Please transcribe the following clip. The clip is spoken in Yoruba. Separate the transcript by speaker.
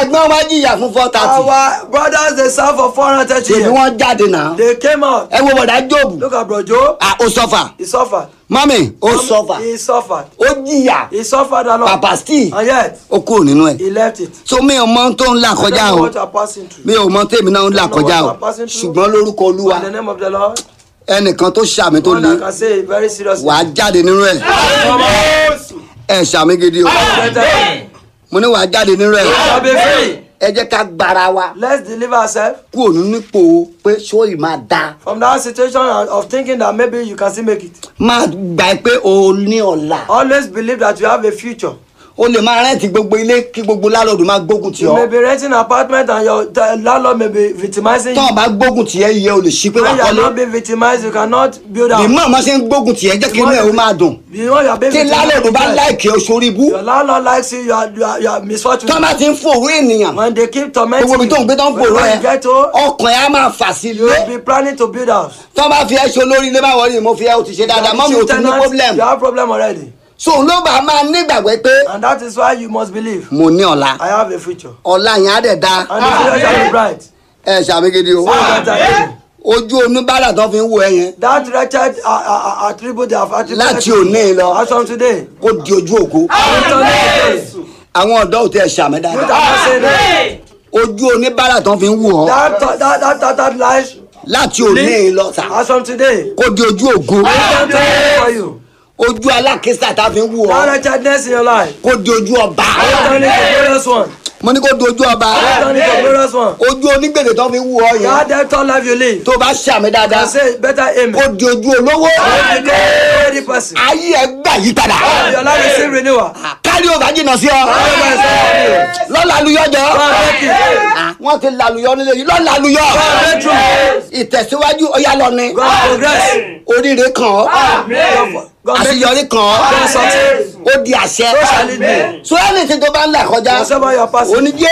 Speaker 1: ẹ̀gbọ́n wa jìyà fún four thirty
Speaker 2: Our brothers they serve for 430
Speaker 1: ṣèbí
Speaker 2: years.
Speaker 1: wọ́n jáde náà
Speaker 2: They came out.
Speaker 1: ẹ wo bọ̀dá jóòbù
Speaker 2: Look at bro Joe.
Speaker 1: Ah, ó sọ́fà
Speaker 2: He suffered.
Speaker 1: mọ́mì ó sọ́fà
Speaker 2: He suffered.
Speaker 1: ó jìyà
Speaker 2: He suffered a lot.
Speaker 1: pàpà steve
Speaker 2: And yet,
Speaker 1: ó kúrò nínú ẹ̀
Speaker 2: he left it.
Speaker 1: so mi ò mọ tó ń là
Speaker 2: I
Speaker 1: kọjá
Speaker 2: don't know
Speaker 1: o
Speaker 2: what you are passing through.
Speaker 1: mi ò mọ tèmi náà ń là
Speaker 2: I don't know
Speaker 1: kọjá o
Speaker 2: what you are passing through.
Speaker 1: ṣùgbọ́n lórúkọ olúwa
Speaker 2: In the name of the Lord,
Speaker 1: ẹnìkan tó ṣàmì tó
Speaker 2: one
Speaker 1: le
Speaker 2: that can say it very seriously.
Speaker 1: wàá jáde nínú ẹ̀ ẹ ṣàmì gidi o
Speaker 2: Better.
Speaker 1: mo ní wàá jáde nínú ẹ̀
Speaker 2: Shall be free.
Speaker 1: ẹ jẹ́ ká gbára wa
Speaker 2: Let's deliver ourselves
Speaker 1: kúrò nínú ipò pé sóyì máa da
Speaker 2: from that situation of thinking that maybe you can still make it.
Speaker 1: máa gbà pé o ní ọ̀la
Speaker 2: Always believe that you have a future.
Speaker 1: o lè máa rẹ́ǹtì gbogbo ilé kí gbogbo lálọ́ọ̀dù máa gbógun tì
Speaker 2: You may
Speaker 1: ọ́
Speaker 2: be renting an apartment and your the landlord may be victimizing
Speaker 1: tọ́
Speaker 2: you.
Speaker 1: ọ bá gbógun tì ẹ́ iye o lè ṣí pé wà
Speaker 2: When you are
Speaker 1: kọ́lé
Speaker 2: not being victimized, you cannot build
Speaker 1: bí
Speaker 2: out.
Speaker 1: mọ̀ ọ́n ṣe ń gbógun tì ẹ́ jẹ́ kí inú ẹ̀ ó máa dùn
Speaker 2: You know you are being
Speaker 1: tí lálọ́ọ̀dù bá
Speaker 2: victimized.
Speaker 1: láìkì ọ́ sórí ibú
Speaker 2: Your landlord likes you, you are, you are, you are misfortunate.
Speaker 1: tọ́ bá ti ń fòrò ènìyàn
Speaker 2: When they keep tormenting
Speaker 1: gbogbo ibi tó ń gbé tó ń fòrò
Speaker 2: when
Speaker 1: ẹ
Speaker 2: you get home,
Speaker 1: ọkàn ẹ á máa fà sí
Speaker 2: you
Speaker 1: ilé
Speaker 2: will be planning to build house.
Speaker 1: tọ́ bá fi ẹ́ ṣe olórí ilé máa wọlé mo fi ẹ́ o ti ṣe dáadáa mọ́ mi ò
Speaker 2: Chief
Speaker 1: tún ní
Speaker 2: tenant,
Speaker 1: problem
Speaker 2: You have problem already.
Speaker 1: so ló bá máa nígbàgbọ́ pé
Speaker 2: And that is why you must believe.
Speaker 1: mo ní ọ̀la
Speaker 2: I have a future.
Speaker 1: ọ̀la yẹn á dẹ̀ da
Speaker 2: And the future shall be bright.
Speaker 1: ẹ ṣàmìgidi o
Speaker 2: So better.
Speaker 1: ojú oníbàárà tó fi ń wo ẹ yẹn
Speaker 2: That wretched uh, uh, uh, attribute they have attributed
Speaker 1: Láti
Speaker 2: to you,
Speaker 1: òní lọ.
Speaker 2: As from today.
Speaker 1: kó di ojú ògo
Speaker 2: Return it today.
Speaker 1: àwọn ọ̀dọ́ ò tẹ ṣàmì
Speaker 2: You
Speaker 1: dáadáa
Speaker 2: cannot say that.
Speaker 1: ojú oníbàárà tó fi ń wò ọ́
Speaker 2: That that that that, that lies.
Speaker 1: láti òní lọ sà
Speaker 2: As from today.
Speaker 1: kó di ojú ògo
Speaker 2: Return today for you.
Speaker 1: ojú alákísà tá fi ń wò
Speaker 2: That
Speaker 1: ọ́
Speaker 2: wretchedness in your life.
Speaker 1: kó di ojú ọba
Speaker 2: Return it to glorious one.
Speaker 1: mo ní kó di ojú ọba
Speaker 2: Return it to glorious one.
Speaker 1: ojú onígbèdè tó fi ń wò ọ́ yẹn
Speaker 2: That debtor life you live.
Speaker 1: tó bá ṣàmì
Speaker 2: I
Speaker 1: dáadáa
Speaker 2: say better amen.
Speaker 1: kó di ojú olówó
Speaker 2: You become a ready person.
Speaker 1: ayé ẹ gbà yí padà
Speaker 2: Your life is still renewal.
Speaker 1: kárí ò bá jìnnà sí ọ lọ́la aluyọ́jọ́ wọ́n ti laluyọ́ nílé yìí lọ́la aluyọ́ ìtẹ̀síwájú ọ̀yá lọ ni
Speaker 2: God progress.
Speaker 1: oríire kàn ọ́
Speaker 2: God make it.
Speaker 1: àṣeyọrí kàn ọ́
Speaker 2: God success.
Speaker 1: ó di àṣẹ
Speaker 2: So shall it be.
Speaker 1: so ẹni tí tó bá ń là kọjá
Speaker 2: Whatever you are passing.
Speaker 1: oníjẹ́